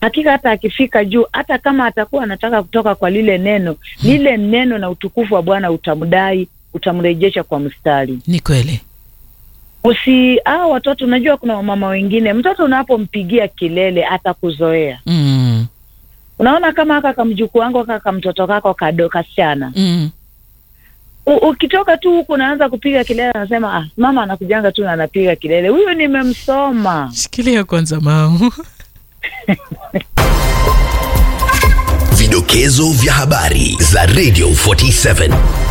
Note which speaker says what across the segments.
Speaker 1: hakika hata akifika juu, hata kama atakuwa anataka kutoka kwa lile neno, lile neno na utukufu wa Bwana utamdai, utamrejesha kwa mstari.
Speaker 2: Ni kweli.
Speaker 1: Usi hao watoto, unajua kuna wamama wengine, mtoto unapompigia kelele atakuzoea.
Speaker 2: Mm.
Speaker 1: Unaona kama haka kamjukuu wangu kaka mtoto kako kado kasichana
Speaker 2: Mm.
Speaker 1: U- ukitoka tu huku unaanza kupiga kelele, anasema ah, mama anakujanga tu na anapiga kelele, huyu nimemsoma.
Speaker 2: Shikilia kwanza mau.
Speaker 3: Vidokezo vya habari za Radio 47.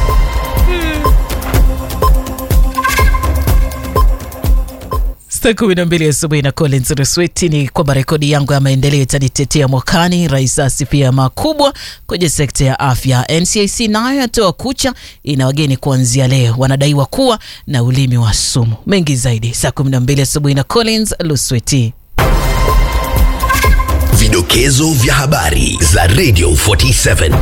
Speaker 2: Saa kumi na mbili asubuhi na Collins Rusweti ni kwamba rekodi yangu ya maendeleo itanitetea mwakani. Rais asifia makubwa kwenye sekta ya afya. NCIC nayo yatoa kucha, ina wageni kuanzia leo, wanadaiwa kuwa na ulimi wa sumu. Mengi zaidi saa kumi na mbili asubuhi na Collins Lusweti.
Speaker 3: Vidokezo vya habari za Radio 47.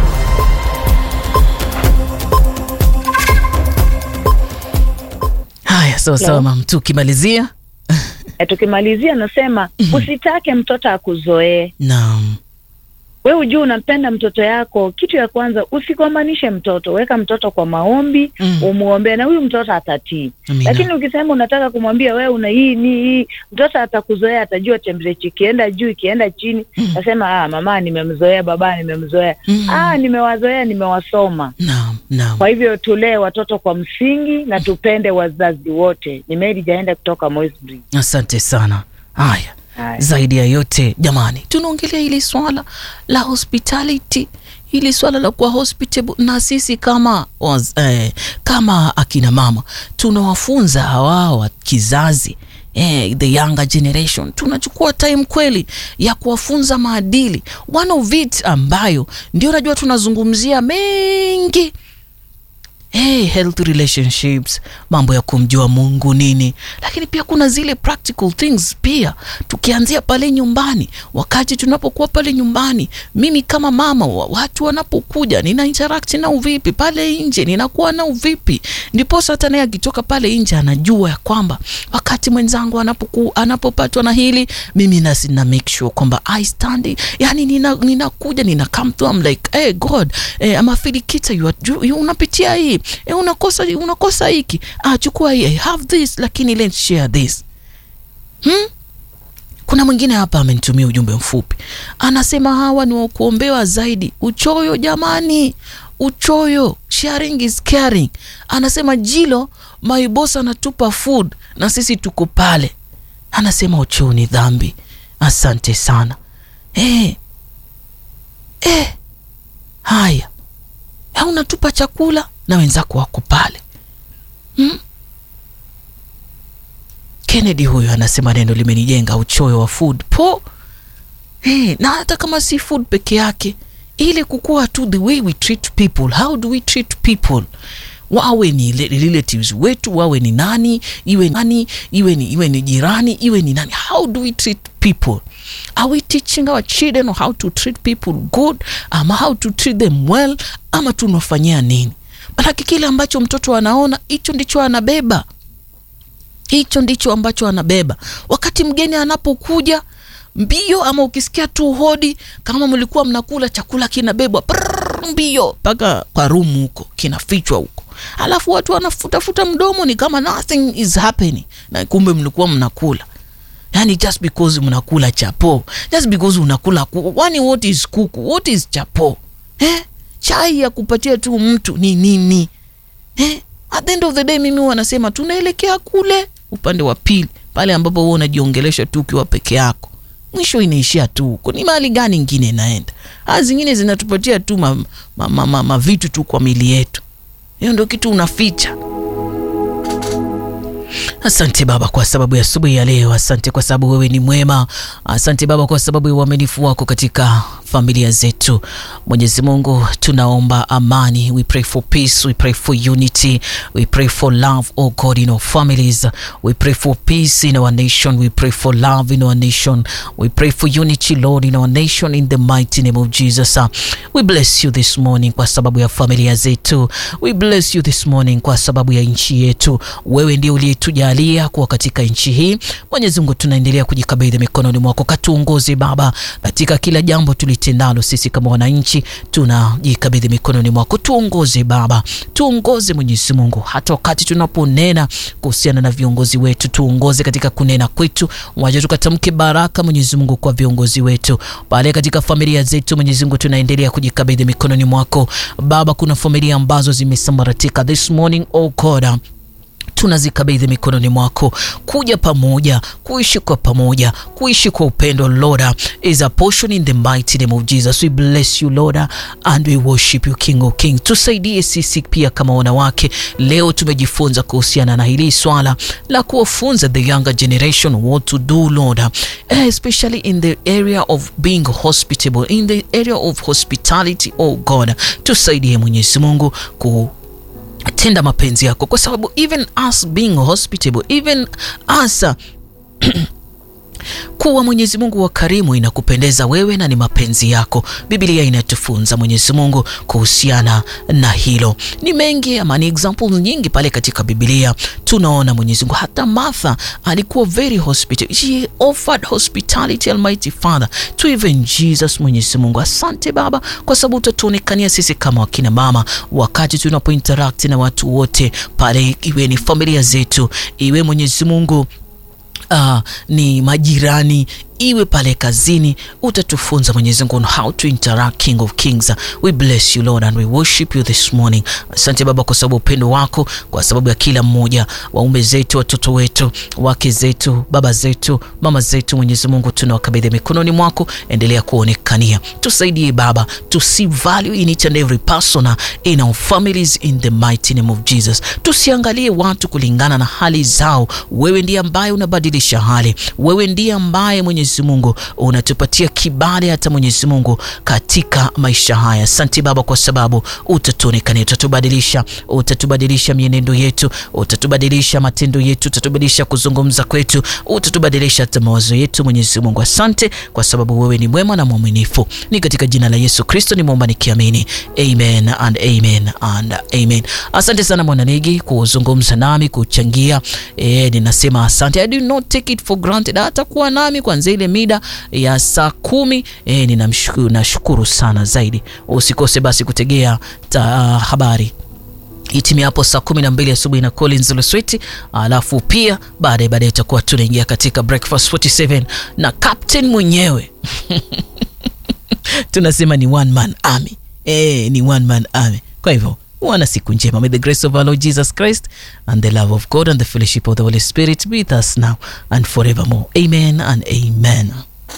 Speaker 2: Haya, sawa sawa, mam, tukimalizia
Speaker 1: E, tukimalizia nasema usitake mtoto akuzoee.
Speaker 2: naam.
Speaker 1: We ujue unampenda mtoto yako, kitu ya kwanza usigombanishe mtoto, weka mtoto kwa maombi
Speaker 2: Mm.
Speaker 1: umuombee, na huyu mtoto atatii.
Speaker 2: Amina.
Speaker 1: Lakini ukisema unataka kumwambia wewe una hii ni hii, mtoto atakuzoea, atajua temperature ikienda juu ikienda chini, nasema ah, mama nimemzoea, baba nimemzoea,
Speaker 2: Mm.
Speaker 1: ah, nimewazoea, nimewasoma.
Speaker 2: Naam, naam.
Speaker 1: Kwa hivyo tulee watoto kwa msingi na tupende wazazi wote. Ni Mary Jaenda kutoka Moisbridge.
Speaker 2: Asante sana. Haya,
Speaker 1: Haya.
Speaker 2: zaidi ya yote jamani, tunaongelea hili swala la hospitality, hili swala la kuwa hospitable, na sisi kama waz, eh, kama akina mama tunawafunza hawa wa kizazi eh, the younger generation, tunachukua time kweli ya kuwafunza maadili, one of it ambayo ndio najua tunazungumzia mengi hey, health relationships, mambo ya kumjua Mungu nini, lakini pia kuna zile practical things pia, tukianzia pale nyumbani. Wakati tunapokuwa pale nyumbani, mimi kama mama wa watu wanapokuja, nina interact nao vipi pale nje, ninakuwa nao vipi, ndiposa hata naye akitoka pale nje anajua ya kwamba wakati mwenzangu anapoku, anapopatwa na hili, mimi nasi na make sure kwamba I stand, yani nina ninakuja nina come to I'm like hey God eh, ama filikita you, are- you, you unapitia hii eh, unakosa unakosa hiki ah, chukua hii I have this, lakini let's share this hmm? Kuna mwingine hapa amenitumia ujumbe mfupi, anasema hawa ni wa kuombewa zaidi. Uchoyo jamani, uchoyo. Sharing is caring. Anasema Jilo, my boss anatupa food na sisi tuko pale. Anasema uchoyo ni dhambi. Asante sana eh. Eh. Haya, Eh, unatupa chakula na wenzako wako pale hmm? Kennedy huyu anasema neno limenijenga, uchoyo wa food po hey, na hata kama si food peke yake, ile kukua tu the way we treat people. How do we treat people? Wawe ni le- relatives wetu, wawe ni nani, iwe nani, iwe ni, iwe ni jirani, iwe ni nani. How do we treat people? Are we teaching our children how to treat people good, ama how to treat them well, ama tunafanyia nini? Manake kile ambacho mtoto anaona hicho ndicho anabeba hicho ndicho ambacho anabeba wakati mgeni anapokuja mbio ama ukisikia tu hodi kama mlikuwa mnakula chakula kinabebwa prrrr, mbio mpaka kwa rumu huko kinafichwa huko alafu watu wanafutafuta mdomo ni kama nothing is happening na kumbe mlikuwa mnakula yani just because mnakula chapo just because unakula kuku wani what is kuku what is chapo eh? chai ya kupatia tu mtu ni nini eh? at the end of the day mimi huwa nasema tunaelekea kule upande wa pili pale ambapo huwa unajiongelesha tu ukiwa peke yako mwisho inaishia tu huko ni mahali gani ingine inaenda aa zingine zinatupatia tu ma, ma, ma, ma, ma vitu tu kwa mili yetu hiyo ndo kitu unaficha Asante Baba kwa sababu ya asubuhi ya leo. Asante kwa sababu wewe ni mwema. Asante Baba kwa sababu ya uaminifu wako katika familia zetu. Mwenyezi Mungu, tunaomba amani. We pray for peace, we pray for unity, we pray for love, oh God, in our families. We pray for peace in our nation, we pray for love in our nation, we pray for unity, Lord, in our nation, in the mighty name of Jesus. We bless you this morning kwa sababu ya familia zetu. We bless you this morning kwa sababu ya nchi yetu. Wewe ndiye uliyetujalia kuwa katika nchi hii. Mwenyezi Mungu, tunaendelea kujikabidhi mikononi mwako, katuongoze Baba katika kila jambo tulitendalo. Sisi kama wananchi tunajikabidhi mikononi mwako, tuongoze Baba, tuongoze Mwenyezi Mungu, hata wakati tunaponena kuhusiana na viongozi wetu, tuongoze katika kunena kwetu, wacha tukatamke baraka Mwenyezi Mungu kwa viongozi wetu pale katika familia zetu. Mwenyezi Mungu, tunaendelea kujikabidhi mikononi mwako Baba. Kuna familia ambazo zimesambaratika this morning, oh God tunazikabidhi mikononi mwako, kuja pamoja, kuishi kwa pamoja, kuishi kwa upendo. Lord is a portion in the mighty name of Jesus. We bless you Lord and we worship you King of King. Tusaidie sisi pia kama wanawake, leo tumejifunza kuhusiana na hili swala la kuwafunza the younger generation what to do Lord, especially in the area of being hospitable, in the area of hospitality. Oh God, tusaidie Mwenyezi Mungu ku tenda mapenzi yako, kwa sababu even us being hospitable, even us kuwa Mwenyezi Mungu wa karimu inakupendeza wewe na ni mapenzi yako. Biblia inatufunza Mwenyezi Mungu kuhusiana na hilo. Ni mengi ama ni examples nyingi pale katika Biblia tunaona Mwenyezi Mungu. Hata Martha alikuwa very hospitable, she offered hospitality Almighty Father to even Jesus. Mwenyezi Mungu, asante Baba kwa sababu utatuonekania sisi kama wakina mama wakati tunapo interact na watu wote pale, iwe ni familia zetu, iwe Mwenyezi Mungu Uh, ni majirani iwe pale kazini, utatufunza Mwenyezi Mungu on how to interact. King of Kings, we bless you Lord and we worship you this morning. Asante Baba kwa sababu upendo wako, kwa sababu ya kila mmoja, waume zetu, watoto wetu, wake zetu, baba zetu, mama zetu. Mwenyezi Mungu tunawakabidhi mikononi mwako, endelea kuonekania, tusaidie Baba to see value in each and every person in our families in the mighty name of Jesus. Tusiangalie watu kulingana na hali zao, wewe ndiye ambaye unabadilisha hali, wewe ndiye ambaye Mwenyezi Mungu unatupatia kibali hata Mwenyezi Mungu katika maisha haya. Asante Baba kwa sababu utatuonekania, utatubadilisha, utatubadilisha mienendo yetu, utatubadilisha matendo yetu, utatubadilisha kuzungumza kwetu, utatubadilisha hata mawazo yetu. Mwenyezi Mungu, asante kwa sababu wewe ni mwema na mwaminifu. Ni katika jina la Yesu Kristo nimeomba nikiamini, amen and amen and amen. Asante sana Mwananigi kuzungumza nami, kuchangia. E, ninasema asante. I do not take it for granted hata kuwa nami kwanza ile mida ya saa kumi. E, ninamshukuru, nashukuru sana zaidi. Usikose basi kutegea ta, habari itimia hapo saa kumi na mbili asubuhi na Collins Lusweti, alafu pia baadaye baadaye itakuwa tunaingia katika breakfast 47 na captain mwenyewe tunasema ni one man army. E, ni one man army. Kwa hivyo wana siku njema. May the grace of our Lord Jesus Christ and the love of God and the fellowship of the Holy Spirit be with us now and forevermore. Amen and amen.